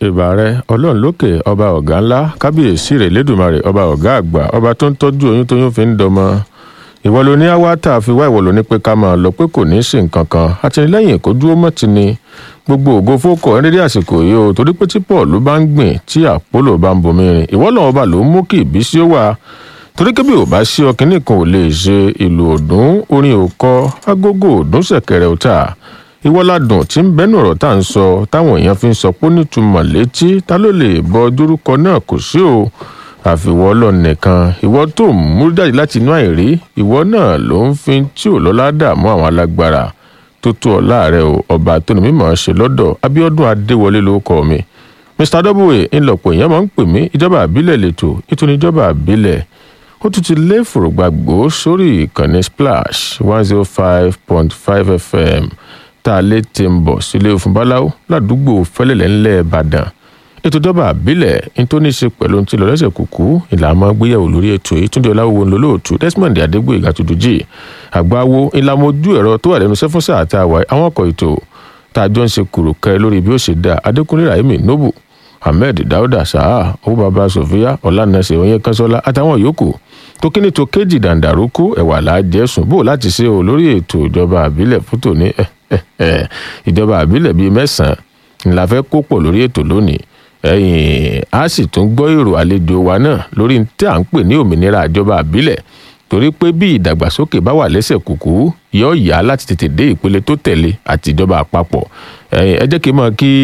ìbà rẹ ọlọ́run lókè ọba ọ̀gá ńlá kábíyèsí rẹ̀ lẹ́dùnmarè ọba ọ̀gá àgbà ọba tó ń tọ́jú oyún tóyún fi ń dọmọ ìwọ ló ní àwa tá a fi wá ìwọ ló ní pé ká máa lọ pé kò ní í sí nǹkan kan àtìlẹ́yìn kó dúró mọ́ ti ni gbogbo ògo fókọ ẹrẹ́dẹ́ àsìkò yìí o torí pé tí paul bá ń gbìn tí àpólò bá ń bomi rìn ìwọ lọ́wọ́ bá ló ń mú kí ìbísí ó wà torí kébì ò bá sí ọkìnrin kan ò lè ṣe ìlú òdùn orin òkọ agogo òdùn ṣẹ̀kẹ̀rẹ̀ òta ìwọ́ládùn tí ń bẹ́nu ọ̀rọ̀ tá à ń sọ táwọn èèyàn fi ń sọ pé ó nítumọ̀ létí ta ló lè bọ dórúkọ náà kò sí o àfiwọ́ ọlọ́run nìkan ìwọ tó ń mú jáde láti inú àìrí ìwọ náà ló ń fi tí ò lọ́lá dààmú àwọn alágbára tó tó ọ láàrẹ o ọba tó ní mímọ̀ ṣe lọ́dọ̀ abiodun adéwọlé ló kọ mi mr w ńlọpọ̀ èèyàn máa ń pè mí ìjọba àbílẹ̀ lẹ́tọ̀ nítorí ìjọba àbílẹ̀ ó tún ti lé fòrògbàgbò sórí ìkànnì splash one zero five point five fm tá a lè ti ń bọ̀ sílé òfin báláwo ládùúgbò fẹ́lẹ́lẹ́ ńlẹ̀ ìbàdàn ètò ìjọba àbílẹ̀ ní tó ní í ṣe pẹ̀lú ohun tí lọ lẹ́sẹ̀ kúkú ìlànà gbéyàwó lórí ètò ìtúndì ọláwo ńlọlọ́ọ̀tù desmond adégbòyègà tuntun àgbáwo ìlànà ojú ẹ̀rọ tó wà lẹ́nu sẹ́fúnsà àti àwà àwọn ọkọ̀ ètò tá a jọ ń ṣe kùrùkẹ́ lórí bí ó ṣe dá adékúnlé rahimi nobu ahmed dauda saha owó baba sofia ọlànàṣẹ oyin kanṣọlá àtàwọn yòókù tó kíní tó kéjì dàǹdàrókù ẹwà làájẹsùn bò láti ṣe o lórí ètò ìjọba àbílẹ̀ fótó ní ìjọba àbílẹ̀ bíi mẹ́sàn-án ńlá fẹ́ kó pọ̀ lórí ètò lónìí ẹ̀yìn a sì tún gbọ́ èrò àlejò wa náà lórí tí à ń pè ní òmìnira ìjọba àbílẹ̀ torí pé bí ìdàgbàsókè bá wà lẹ́sẹ̀ kùkú yóò yá láti tètè dé ìpele tó tẹ̀lé àti ìjọba àpapọ̀ ẹ̀yìn ẹ jẹ́ kí n mọ̀ kí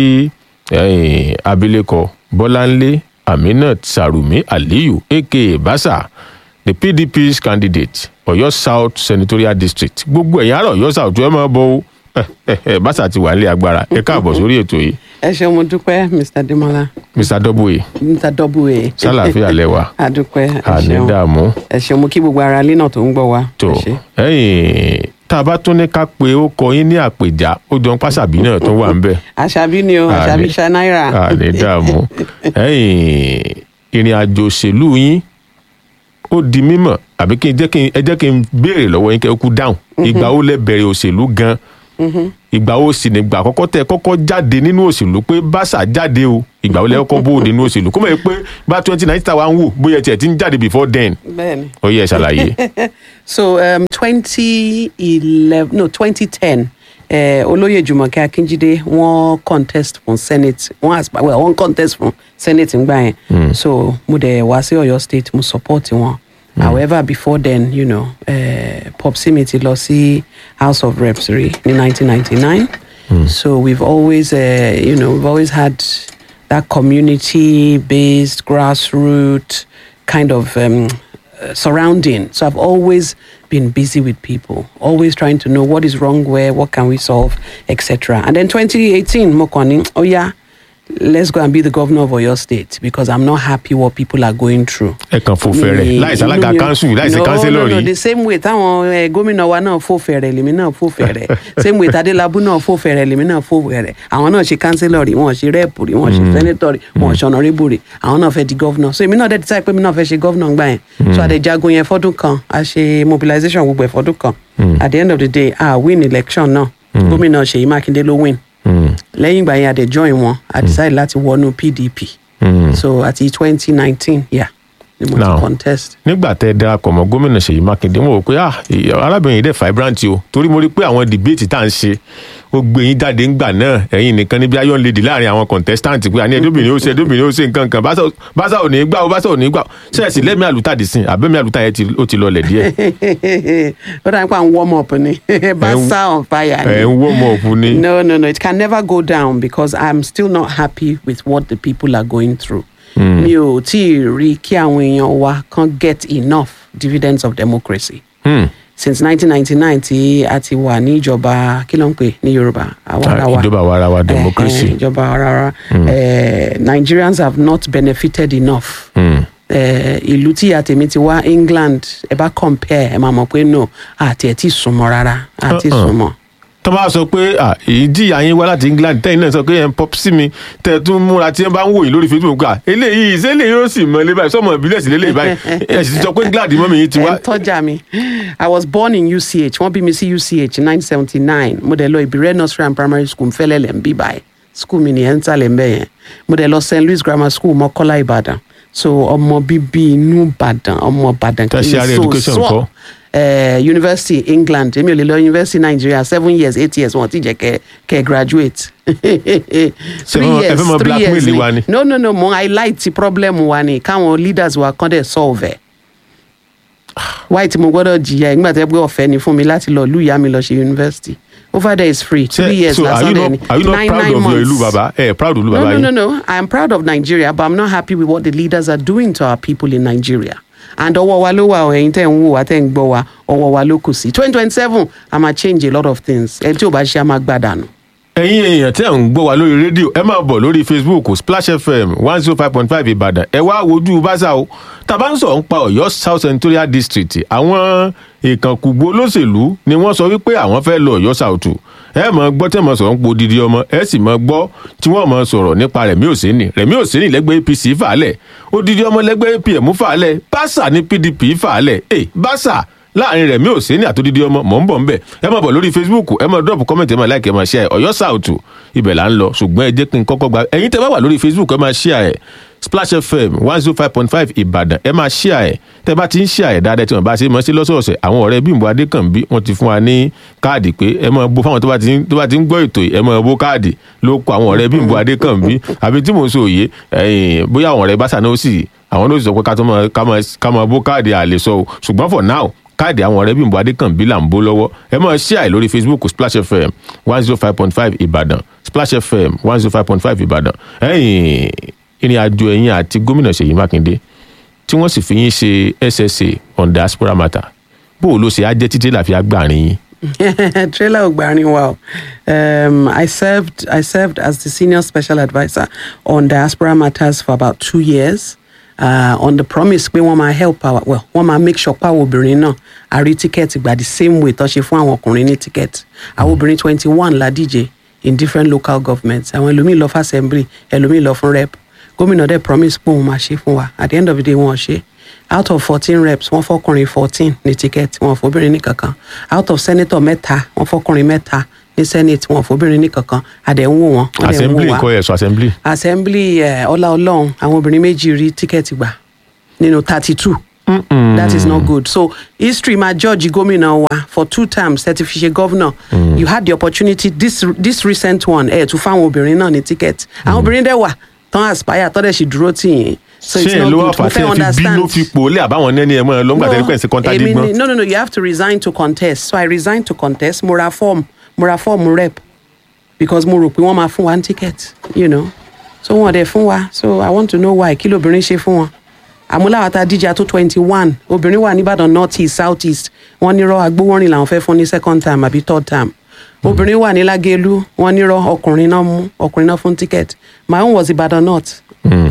ẹ̀yìn abilékọ bọ́láńlé aminat sarumi aliyu aka basa the pdp's candidate ọ̀yọ́ south senatorial district gbogbo ẹ̀yìn àrà ọ̀yọ́ south ẹ máa bọ̀ ó basa ti wà nílé agbára ẹ káàbọ̀ sórí ètò yìí ẹ ṣeun mo dúpẹ́ mr demola mr w mr w sálàáfíà lẹwà adúpẹ́ ẹ àní ṣeun dààmú ẹ ṣeun mo kí gbogbo ara ilé náà tó ń gbọ́ wa tó ẹ ṣé. ẹ̀yìn tá a bá tún ní ká pé ó kọ yín ní àpèjá ó jọ ń pàṣàbí náà tó wà ń bẹ̀ àṣàbí ni o Àní- àṣàbí ṣá náírà àní dààmú ẹ̀yìn ìrìn àjò òṣèlú yín ó di mímọ̀ àbí kí n jẹ́ kí n ẹ jẹ́ kí n béèrè lọ́wọ́ yín kẹ́ ẹ kú dáhùn ìgbà ó lẹ bẹ̀rẹ̀ òṣèlú gan ìgbà ó sì nígbà àkọ́kọ́ tẹ kọ́kọ́ jáde nínú òṣèlú pé báṣà jáde o ìgbà ó lẹ kọ́kọ́ bóde nínú òṣèlú kó mọ̀ pé bá twenty nineteen tá a wá ń wò bóyá tiẹ̀ ti ń jáde before then bẹ́ẹ̀ni. ó yẹ ṣàlàyé. so um, 2011 no 2010 eh, olóyè jùmọ̀kẹ́ akínjídé wọ́n contest fún senate wọ́n aspa well wọ́n contest fún senate ńgbà yẹn so mo dẹ̀ wá sí ọ̀yọ́ state mo support wọn however before then you know uh, popsi mi ti lọ sí house of reps rí ní 1999 so we've always uh, you know we've always had that community based grassroots kind of um, uh, surrounding. So I've always been busy with people, always trying to know what is wrong where, what can we solve, etc. And then 2018, Mokoni, oh yeah, let's go and be the governor of Oyo State because I'm not happy what people are going through. ẹ kàn fò fẹrẹ Mi- láìsí alága inú mi ò- kanṣu láìsí no, kánsílọ no, no, rí the same way táwọn eh, gómìnà wa náà fò fẹ̀rẹ̀ lèmi náà fò fẹ̀rẹ̀ same way tadélábù náà fò fẹ̀rẹ̀ lèmi náà fò fẹ̀rẹ̀ àwọn náà ṣe kánsílọ̀ rí wọn ṣe rẹ́ẹ̀pù rí wọn ṣe sẹ́nẹ́tọ̀ rí wọn ṣe ọ̀nàrẹ́bù rí àwọn náà fẹ́ di gọ́vnà so èmi náà dẹ̀ decide pé mi náà fẹ́ ṣe gọ́vnà gbà yẹn so àdèjagun yẹn fọ́dún kan a ṣe mobilization gbogbo ẹ̀ fọ́dún kan at the end of the day a win election náà gómìnà ṣèyí mákindé ló win lẹ́yìn ìgbà yẹn a dẹ̀ join wọn a decide láti wọnú pdp so àti twenty nineteen yeah ni mo Now, ti contest. nígbà tẹ darapọ̀ mọ́ gómìnà ṣèyí mákindé wọn ò pé ah ìyá- arábìnrin yìí dẹ̀ vibrant o torí mo rí i pé àwọn debate tá à ń ṣe ó gbé yín jáde ńgbà náà ẹ̀yin nìkan níbi iron lady láàrin àwọn contestant pé àní ẹdóbìnrin ó ṣe ẹdóbìnrin ó ṣe nǹkan kan Báṣà- báṣà ò ní gbà ó báṣà ò ní gbà ó ṣẹ́ẹ̀sì lẹ́mí àlùtàdì sìn àbẹ́mí àlùtà yẹn ti- ó ti lọlẹ̀ díẹ̀ ó dà nípa warm up ni basa on fire ẹ̀ ń wọ́ ọmọ òfu ni. no no no it can never go down because i'm still not happy with what the people are going through mi ò tí ì rí kí àwọn èèyàn wa kan get enough dividends of democracy Hmm. since 1999 tí a ti wà ní ìjọba kí ló ń pè ní yorùbá àwarawa ìjọba àwarawa democracy. Eh, eh, ìjọba àwarawa Eh, nigerians have not benefited enough Hmm. eh, ìlú tí ìyá tèmi ti wá england ẹ bá compare ẹ máa mọ̀ pé no àti ẹ̀ tí ì súnmọ́ rárá àti Uh-uh. súnmọ́. tó bá sọ pé ah, èyí jìyà yín wá láti england tẹ́yìn náà sọ pé ẹ̀ ń pop sí mi tẹ̀ tún múra tí wọ́n bá ń wò yín lórí facebook gbà eléyìí ìṣẹ́lẹ̀ yóò sì mọ ilé báyìí sọmọ ìbílẹ̀ sí lélẹ̀ báyìí ẹ̀ sì ti sọ pé england mọ́mí yín ti ẹ wá. ń tọ́jà mi i was born in uch wọ́n bí mi sí uch in nineteen seventy nine mo dẹ̀ lọ ìbírẹ́ nursery and primary school fẹ́lẹ́lẹ̀ ń bí báyìí school mi nìyẹn ń tàlẹ̀ ń bẹ̀ yẹn mo dẹ̀ lọ st louis grammar school mọ́kọ́lá ìbàdàn so ọmọ bíbí inú ìbàdàn ọmọ ìbàdàn Tertiary education ńkọ́? uh, university england èmi ò lè lọ university nigeria seven years eight years wọn ti jẹ kẹ kẹ graduate three wọn- ẹ years fẹ́ mọ three years blackmail wa ni? no no no mo highlight ti problem wa ni káwọn leaders wa kàn dẹ̀ solve ẹ̀ why tí mo gbọ́dọ̀ jìyà ẹ̀ nígbà tó yẹ pé ọ̀fẹ́ ni fún mi láti lọ lù ìyá mi lọ ṣe university over there is free three years so are lásán you dẹ̀ not ni are you not nine proud nine of your ìlú months. baba ẹ proud ìlú No, baba no, yín no, no. I am proud of Nigeria, but I'm not happy with what the leaders are doing to our people in Nigeria. And ọwọ́ wa ló wà ọ̀ ẹ̀yin tẹ̀ ń wò wá tẹ̀ ń gbọ́ wa ọwọ́ wa ló kù sí. twenty twenty seven a máa change a lot of things. Ẹ tí ò bá ṣe a máa gbà dànù. ẹ̀yin èèyàn tẹ́ ń gbọ́ wa lórí rédíò ẹ máa bọ̀ lórí facebook splash fm one zero five point five ìbàdàn ẹ wá wojú báṣà o tàbá ń sọ̀rọ̀ ń pa ọ̀yọ́ south senatorial district àwọn ìkànkùgbó olóṣèlú ni wọ́n sọ wípé àwọn fẹ́ lọ ọ̀yọ́ south ẹ mọ̀ gbọ́ tẹ́ mọ̀ sọ̀rọ̀ ń po didi ọmọ ẹ sì mọ̀ gbọ́ tí wọ́n mọ̀ sọ̀rọ̀ nípa rẹ̀mí òsínì rẹ̀mí òsínì lẹ́gbẹ́ apc fàálẹ̀ odidi ọmọ lẹ́gbẹ́ apm fàálẹ̀ báṣà ní pdp fàálẹ̀ ẹ báṣà láàrin rẹ̀ mi ò sí ní àtòdìdí ọmọ mọ̀ ń bọ̀ ń bẹ̀ ẹ máa bọ̀ lórí facebook ẹ máa drop comment ẹ máa like ẹ máa share ọ̀yọ́ sàùtù ibẹ̀ là ń lọ ṣùgbọ́n ẹ jẹ́ kí n kọ́kọ́ gba ẹ̀yin tẹ́ bá wà lórí facebook ẹ máa share ẹ̀ splash fm one zero five point five ìbàdàn ẹ máa share ẹ̀ tẹ́ bá ti ń share ẹ̀ dáadáa tí wọ́n bá ṣe mọ́ sí lọ́sọ̀ọ̀sẹ̀ àwọn ọ̀rẹ́ bímbọ adékànbí wọ́n ti fún wa ní káàdì pé ẹ máa bó fáwọn tó bá ti ń tó bá ti ń gbọ́ ètò yìí ẹ máa bó káàdì ló kọ àwọn ọ̀rẹ́ bímbọ adékànbí àbí tí mò ń sọ òye ẹ̀yìn bóyá àwọn ọ̀rẹ́ bá sànà ó sì àwọn ló sì sọ pé ká tó máa ká máa ká máa bó káàdì àlè sọ o ṣùgbọ́n for now káàdì àwọn ọ̀rẹ́ bímbọ adékànbí là ń bó lọ́wọ́ ẹ máa share ẹ̀ lórí facebook splash fm one zero five point five ìbàdàn splash fm one zero five point five ìbàdàn ẹ̀yìn ìrìn àjò ẹ̀yìn àti gómìnà ṣèyí mákindé tí wọ́n sì fi yín ṣe ssa on diaspora matter bó o ló ṣe á jẹ́ títí láfi agbárin yín. trailer ò gbàrin wa o um, I served I served as the senior special adviser on diaspora matters for about two years uh, on the promise pé wọ́n máa help our well wọ́n máa make sure pé àwọn obìnrin náà a rí tíkẹ́ẹ̀tì gbà the same way tó ṣe fún àwọn ọkùnrin ní tíkẹ́ẹ̀tì àwọn obìnrin twenty one la díje in different local governments àwọn ẹlòmíì lọ fún assembly ẹlòmíì lọ fún rep gómìnà dẹ̀ promise pé òun máa ṣe fún wa at the end of the day wọ́n ṣe out of fourteen reps wọ́n fọkùnrin fourteen ní tíkẹ́ẹ̀tì wọ́n fọbìnrin ní kankan out of senator mẹ́ta wọ́n fọkùnrin mẹ́ta ní senate wọ́n fọbìnrin ní kankan àdẹ̀ ń wò wọ́n wọ́n dẹ̀ ń wò assembly wá kọ́ ẹ̀ sọ assembly. assembly eh, ọlá ọlọ́run àwọn obìnrin méjì rí tíkẹ́ẹ̀tì gbà nínú thirty two that is not good so history ma judge gómìnà wa for two terms thirty fi ṣe governor you had the opportunity this this recent one ẹ̀ tún fáwọn obìnrin náà ní tíkẹ́ẹ̀tì àwọn obìnrin dẹ̀ wà tán aspire tán dẹ̀ sì dúró tì yín so it's ṣé ẹ not ló wà good mo fà tí fẹ́ ẹ fi understand bínú fi pò lé àbáwọn nẹ́ni ẹ̀ mọ́ ẹ lọ́ngbà tẹ́lẹ̀ pẹ̀sì kọ́ńtà èmi dígbọ́n. ni- no no no you have to resign to contest so i resigned to contest mo ra form mo ra form rep because mo rò pé wọ́n máa fún wa ní ticket you know so wọn dẹ̀ fún wa so i want to know why kí lóbìnrin ṣe fún wọn àmúláwá ta díjà tó twenty one obìnrin wà nìbàdàn north east south east wọ́n nírọ́ agbówórin làwọn fẹ́ fún ní second time àbí third time obìnrin wà ní lágẹ̀lú wọ́n nírọ́ ọkùnrin náà mú ọkùnrin náà fún ticket my own was ìbàdàn north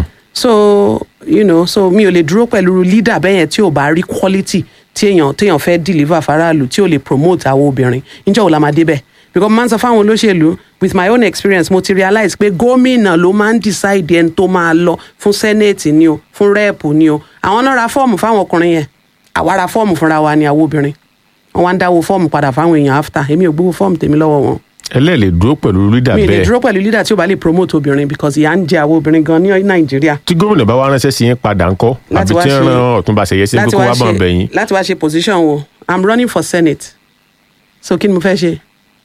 so you know so mi ò lè dúró pẹ̀lú leader bẹ́yẹn tí ò bá rí quality tí èèyàn téèyàn fẹ́ deliver faraàlú tí ò lè promote àwọn obìnrin níjọ́ wo la máa débẹ̀ because mo máa ń sọ fáwọn olóṣèlú with my own experience mo ti realize pé gómìnà ló máa ń decide ẹni tó máa lọ fún senate ni o fún rep ni o àwọn náà ra fọ́ọ̀mù fáwọn ọkùnrin yẹn àwa ra fọ́ọ̀mù fúnra wa ni àwọn obìnrin wọn wá ń dáwó fọ́ọ̀mù padà fáwọn èèyàn after èmi ò gbowó fọ́ọ̀mù tèmi lọ́wọ́ wọn ẹlẹ́ẹ̀lẹ̀ dúró pẹ̀lú leader mi ì lè bẹ́ẹ̀ dúró pẹ̀lú leader tí ò bá lè promote obìnrin because ìyà ń jẹ àwọn obìnrin gan ní nàìjíríà tí gómìnà bá wá ránṣẹ́ sí yín padà ńkọ́ Láti àbí wá tí ń ṣe- ran ọ̀túnba ṣẹ̀yẹ sí pé láti kó wá wá bá ń ṣe bẹ̀ yín. láti wá ṣe position wo i'm running for senate so kí ni mo fẹ́ ṣe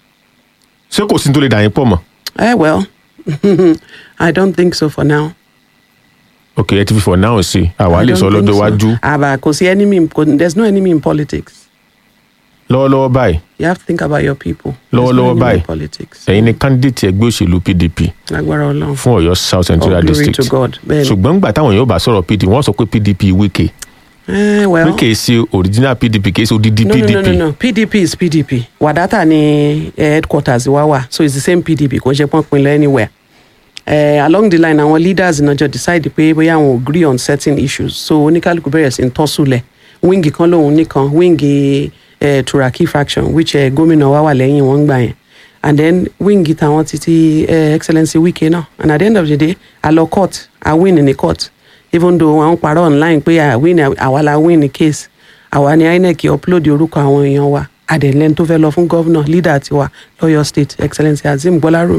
ṣé kò sí ní tó lè dà yín pọ̀ mọ́ eh well i don't think so for now. ok ẹ ti fi for now sí àwa I lè don't sọ think lọ́jọ́ so. iwájú àbá kò sí enemy in- kò- there's no enemy in politics lọ́wọ́lọ́wọ́ báyìí you have to think about your people. There's no lọ́wọ́lọ́wọ́ enemy in báyìí politics ẹ̀yin ni candidate ẹgbẹ́ òṣèlú pdp lágbára ọlọ́run. fún ọ̀yọ́ south all central glory district to god bẹ́ẹ̀ni. ṣùgbọ́n gbà táwọn yóò bá sọ̀rọ̀ pdp wọ́n sọ pé pdp wíkè eh well wíkè ṣe original pdp kì í ṣe odidi no, pdp no no no no pdp is pdp wadata ni eh, headquarters wa wà so it's the same pdp kò ṣe pọ́n pinlẹ̀ anywhere. Uh, along the line àwọn leaders náà jọ decide pé bóyá àwọn agree on certain issues so oníkálukú bẹ̀rẹ̀ sí ń tọ́sùlẹ̀ wíńgì kan lòun nìkan wíńgì uh, turaki faction which uh, gómìnà wa wà lẹ́yìn wọn gbà yẹn and then wíńgì táwọn títí uh, excellency wike náà and at the end of the day a lọ court a win ní court even though àwọn parọ́ online pé a win àwa la win ní case àwa ni inec upload orúkọ àwọn èèyàn wa adẹ̀lẹ́ni tó fẹ́ lọ fún gọ́vnà leader tiwa lọ́yọ̀ state excellency azeem gbọ́lárùmí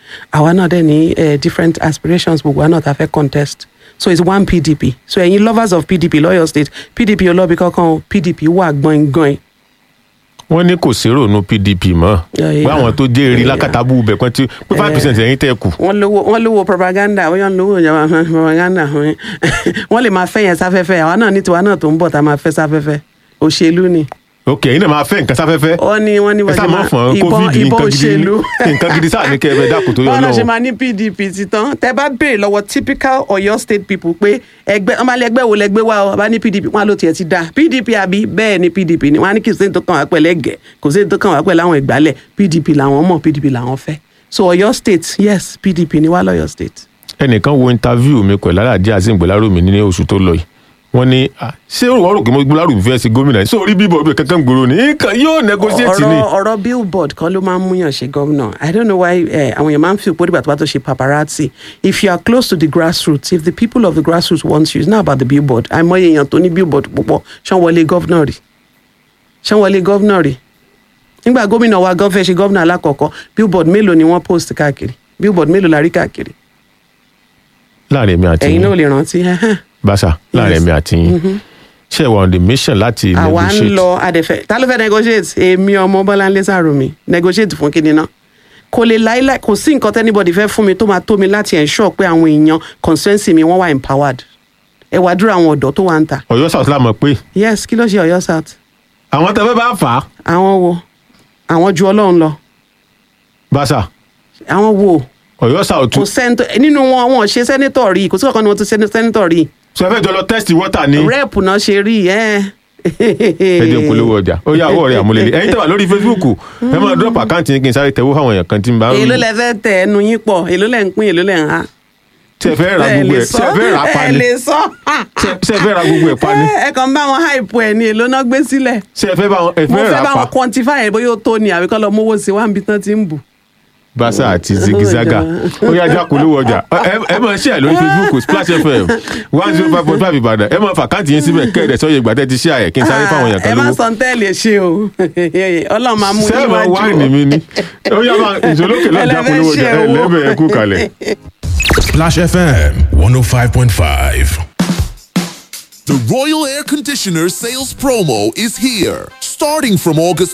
àwa náà dẹ̀ ní eh, different aspirations gbogbo wa náà ta fẹ́ contest so it's one pdp so ẹ̀yin lovers of pdp lọ́yọ̀ state pdp olóbi kankan o pdp wà gbọ̀ngbọ̀n wọ́n ní kò sí rònú pdp mọ́ Yeah, yeah. pé àwọn tó jẹ́ eré Yeah. lákàtàbù bẹ̀ pẹ́ tí pé five percent ẹ̀yìn tẹ́ kù. wọ́n lówó wọ́n lówó propaganda wọ́n yàn lówó ìjọba propaganda wọ́n lè máa fẹ́ yẹn sáfẹ́fẹ́ àwa náà ní tiwa náà tó ń bọ̀ tá a máa fẹ́ sáfẹ́fẹ́ òṣèlú ni ok ẹ̀yin náà máa fẹ́ nǹkan sáfẹ́fẹ́ wọ́n ní wọ́n ní ẹ sáà bọ́sẹ̀ máa máa fọ̀n ìbọn covid ìbọn nǹkan gidi òṣèlú nǹkan gidi sáà ní kẹ́ ẹ bẹ dákun tó yọ báwo náà ṣe lọ́wọ́. máa ní pdp ti tán tẹ bá béèrè lọ́wọ́ typical Ọ̀yọ́ state people pé ẹgbẹ́ ọmọ alẹ ẹgbẹ́ wo lẹgbẹ́ wa ọ bá ní pdp wọn á ló tiẹ̀ ti da pdp àbí bẹ́ẹ̀ ni pdp ni wọn á ní kí sèǹtò kan wá pẹ̀lẹ́ gẹ̀ kò sèǹtò kan wá pẹ̀lú àwọn ìgbálẹ̀ pdp làwọn mọ̀ pdp làwọn fẹ́ so Ọ̀yọ́ state yes pdp ni wá lọ́yọ́ state. ẹnìkan wo interview mi pẹ̀lú aláàjì àti ìgbòlárùmí ní oṣù tó lọ yìí wọ́n ní ah, ṣé wọ́n rò pé mo gbòlárùmí fẹ́ sí gómìnà yìí sórí bíbọ̀ ibẹ̀ kankan gbòòrò ní nǹkan yóò negotiate ni. ọ̀rọ̀ ọ̀rọ̀ billboard kan ló máa ń múyàn ṣe gómìnà i don't know why eh, àwọn èèyàn máa ń fi òpó dìgbà tó bá tó ṣe paparazzi if you are close to the grassroots if the people of the grassroots want you it's not about the billboard àìmọye èèyàn tó ní billboard púpọ̀ ṣán wọlé gómìnà rí ṣán wọlé gómìnà rí nígbà gómìnà wa gan fẹ́ ṣe gómìnà alákọ̀ọ́kọ́ billboard mélòó ni wọ́n post káàkiri billboard mélòó la rí káàkiri láàrin èmi àti ẹ̀yin náà yín ò lè rántí ẹhẹ́n. bàṣà láàrin Yes. èmi àti yín ṣé ẹ wà on the mission láti àwa ń negotiate lọ adẹ̀fẹ́ ta ló fẹ́ negotiate èmi ọmọ bọ́láńlé sàrùmí negotiate fún kíni náà kò lè láíláí kò sí nǹkan tẹ́nibọ̀dì fẹ́ fún mi tó máa tó mi láti ensure pé àwọn èèyàn constituency mi wọ́n wà empowered ẹ wá dúró àwọn ọ̀dọ́ tó wà ń ta Ọ̀yọ́ south lámọ pé yes kí ló ṣe Ọ̀yọ́ south àwọn tẹfẹ bá fà á àwọn wo àwọn ju Ọlọ́run lọ bàṣà àwọn wo Ọ̀yọ́ south kò sẹ́ńtọ̀ nínú wọn wọn ò ṣe sẹ́nítọ̀ rí kò sí ọ̀kan ni wọ́n ti ṣe sẹ́nítọ̀ rí sọ fẹ́ jọ lọ test water ní rẹ́ẹ̀pù náà ṣe rí ẹ́ ẹjẹ polówó ọjà ó yà àwọ̀ rẹ̀ àmúlẹ̀lẹ̀ ẹ̀yin tẹ̀wà lórí Facebook ẹ máa drop account yín kí n sáré tẹ̀wó fáwọn èèyàn kan tí ń bá èló lẹ fẹ́ tẹ ẹnu yín pọ̀ èló lẹ ń pín èló lẹ ń ha tí ẹ fẹ́ ra gbogbo ẹ̀ tí ẹ fẹ́ ra pa ẹ ni lè sọ tí ẹ fẹ́ ra gbogbo ẹ̀ pa ni ẹ kàn bá wọn hype ẹ ní èló náà gbé sílẹ̀ tí ẹ fẹ́ bá wọn ẹ mo fẹ́ fẹ́ ra bá pa wọn quantify ẹ bóyá ó tó ni àbíkọ́ lọ mówó sí wá níbi tán ti ń bù. basa àti zigizaga ó yá já polówó ọjà ẹ ẹ máa share lórí Facebook Splash FM one zero five point five Ìbàdàn ẹ máa fà káàtì yín síbẹ̀ kẹ́ẹ̀dẹ̀ sọ́yẹ̀ ìgbà tẹ́ ti share ẹ̀ kí n sáré fáwọn èèyàn ẹ kan má lówó sọ tẹ́lẹ̀ ṣe o ọlọ́run máa mú yín sẹ́ẹ̀mọ̀ wájú wáìnì mi ni ó yá máa ìṣòlókè náà já polówó ọjà ẹ lẹ́bẹ̀ẹ́ ẹ kú kalẹ̀. Splash FM 105.5. The Royal Air Conditioner sales promo is here. Starting from August